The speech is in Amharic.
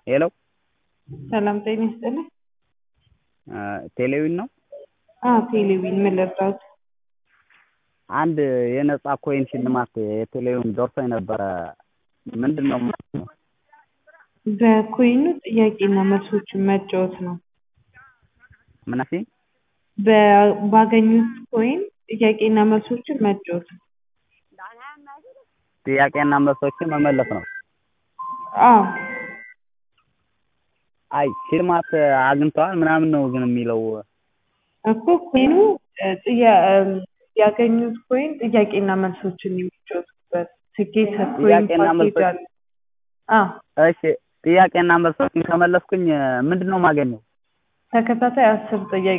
ሄሎ ሰላም ጤና ይስጥልኝ። ቴሌዊን ነው? አዎ ቴሌዊን ምን ልርዳዎት? አንድ የነጻ ኮይን ሽልማት የቴሌዊን ደርሶኝ ነበረ። ምንድን ነው የማገኘው? በኮይኑ ጥያቄና መልሶችን መጫወት ነው። ምን አልሽኝ? በ- ባገኙት ኮይን ጥያቄና መልሶችን መጫወት ነው። ጥያቄና መልሶችን መመለስ ነው። አዎ አይ ሽልማት አግኝተዋል ምናምን ነው ግን የሚለው እኮ ኮይኑ እ ጥያ- እም፣ ያገኙት ኮይን ጥያቄና መልሶችን የሚጫወቱበት ትኬት ኮይን ጥያቄና ፓኬጅ መልሶች- አለ። አዎ እሺ ጥያቄና መልሶችን ከመለስኩኝ ምንድን ነው የማገኘው? ተከታታይ አስር ጥያቄ